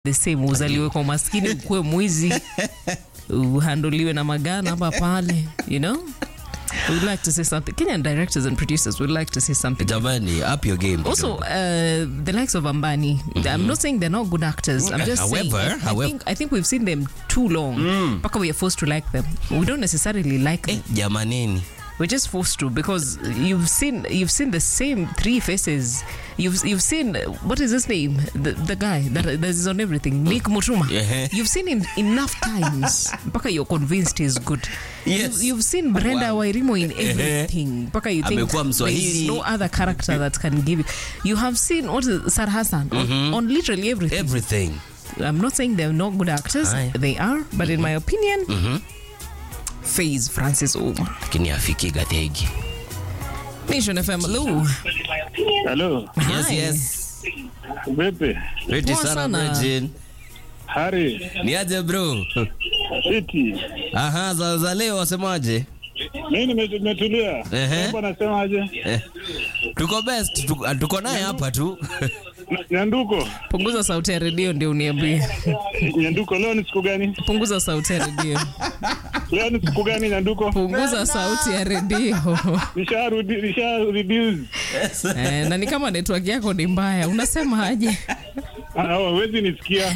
the same uzaliwe kwa umaskini ukuwe mwizi uhandoliwe na magana hapa pale you know we would like to say something kenyan directors and producers would like to say something jamani up your game also uh, the likes of ambani i'm not saying they're not good actors i'm just saying However, I, I however- think, i think we've seen them too long mpaka we are forced to like them we don't necessarily like eh, them jamaneni we're just forced to because you've seen you've seen the same three faces. You've you've seen what is his name? The the guy that, that is on everything. Nick Mutuma. Yeah. You've seen him enough times. Mpaka you're convinced he's good. Yes. You've, you've seen Brenda Wow. Wairimo in everything. Mpaka you think Amekuwa there's Mswahili. no other character that can give you. You have seen what is Sar Hassan on, on literally everything. everything I'm not saying they're not good actors. Aye. They are, but in my opinion, Faze Francis Oma. lakini afiki gathegi Nation FM. Hello. Halo, yes Hi. yes vipi? Pretty Poa sana sana. Virgin. Hari, ni aje bro City. aha za, za leo wasemaje Mimi nime- nimetulia. Ehe. Mambo nasemaje? eh, tuko best tuko, tuko naye hapa tu N- Nyanduko. punguza sauti ya redio ndio uniambie Nyanduko leo ni siku gani? punguza sauti ya redio Leo ni siku gani Nyanduko? punguza sauti ya redio Nisharudi nisha reduce. eh, na ni kama network yako ni mbaya unasema aje Ah, hawezi nisikia.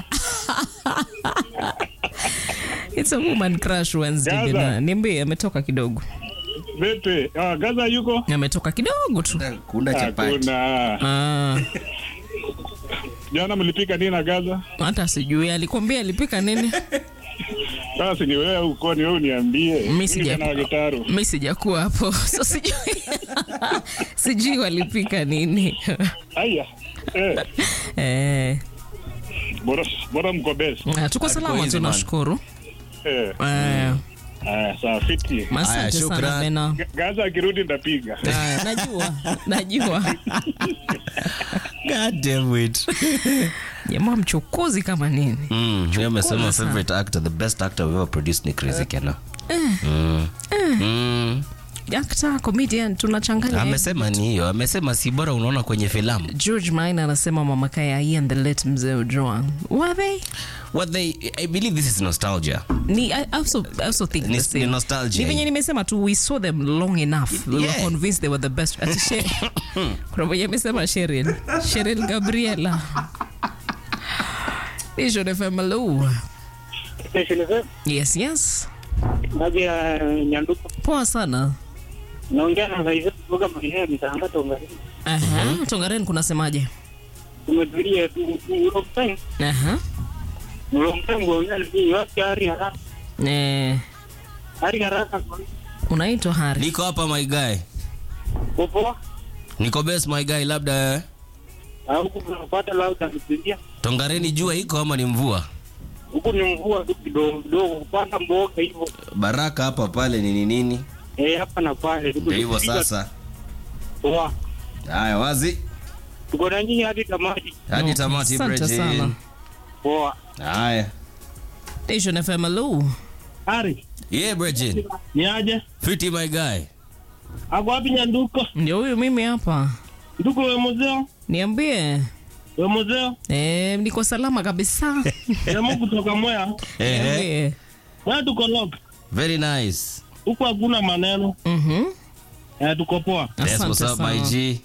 it's a woman crush Wednesday Gaza. bina niambie ametoka kidogo Vipi? Ah, Gaza yuko? ametoka kidogo tu kuna Hakuna. Ah, Jana mlipika nini na Gaza? hata sijui alikwambia alipika nini Sasa ni wewe uko ni wewe uniambie. Mimi sija- na gitaru. mi sijakuwa hapo so sijui sijui walipika nini Aya. Eh, eh, bora bora mko best. ah, tuko salama easy, man. tunashukuru Eh, eh, aya sawa fiti. Aya, asante sana shukran. bena Ga- Gaza akirudi ndapiga. Aya, najua najua god damn it jamaa mchokozi kama nini mm, yeye amesema sana. favorite actor the best actor we've ever produced ni Crazy Kena mm. Mm. actor comedian tunachanganya amesema ni hiyo amesema si bora unaona kwenye filamu george mine anasema mama kaya and the late mzee joan were they what they i believe this is nostalgia ni I also, I also think Ni- the same. ni nostalgia. Ni venye nimesema tu we saw them long enough we were Yeah. convinced they were the best Ati She- kuna mwenye amesema Cheryl Cheryl Gabriela Vision FM hello yes yes Maji ya Nyanduko poa sana naongea na Zaiza kutoka maeneo mitanga Tongaren. Aha, Tongaren kunasemaje Tumetulia tu long time, Aha. long time kuongea ni wapi hari haraka. Eh, Hari haraka unaitwa Hari niko hapa my guy popo niko best my guy labda eh, au kunapata lauda kusikia. tongareni jua iko ama ni mvua Huku ni mvua tu kidogo kidogo kupanda mboga hivyo. baraka hapa pale nini nini Eh, hapa na pale. Tuko ndio hivyo tukipiga sasa poa. haya wazi Tuko na nyinyi hadi tamati. hadi Okay, tamati asante Bridget. sana. Poa. haya Vision FM hello Hari, yeah Bridget. ni aje? fiti my guy Ako wapi Nyanduko? ndio huyu mimi hapa Nduko we muzeo? niambie We muzeo? eh, niko salama kabisa Jamaa kutoka Mwea. Ehe. niambie Mwea tuko lock. very nice Huku hakuna maneno. Mhm. Eh, tuko poa. That's what's Asante up my sana. G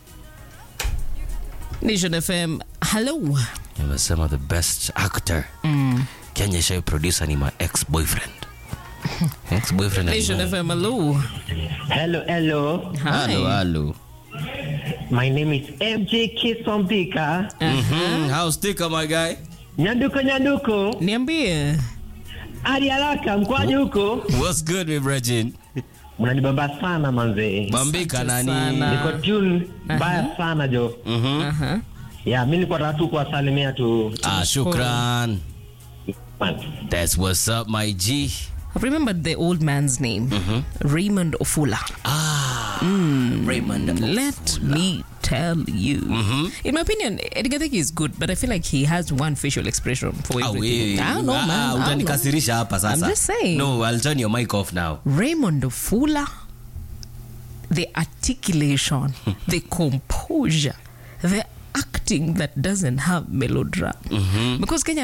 Nation FM hello amesema the best actor mm. Kenya shai producer ni my ex boyfriend ex boyfriend Nation FM hello Hello, hello. hello hi hello My name is MJ Kisombika. Mhm. how's Tika my guy Nyanduko, nyanduko. niambie Hadi haraka mkwaji huko. what's good my Bridget? Mnanibamba sana manze. bambika Asante nani sana. Niko tune mbaya sana jo. Mhm. Aha. Ya, mimi nilikuwa nataka tu kuwasalimia tu. ah shukran Man. that's what's up my G I've remembered the old man's name Raymond Ofula ah Raymond let me tell you in my opinion Edgar Thicke is good but I feel like he has one facial expression for Ah, everything we- I don't know ah, man I don't know. utanikasirisha hapa sasa I'm just saying. no I'll turn your mic off now Raymond Ofula the articulation the composure the acting that doesn't have melodrama because kenya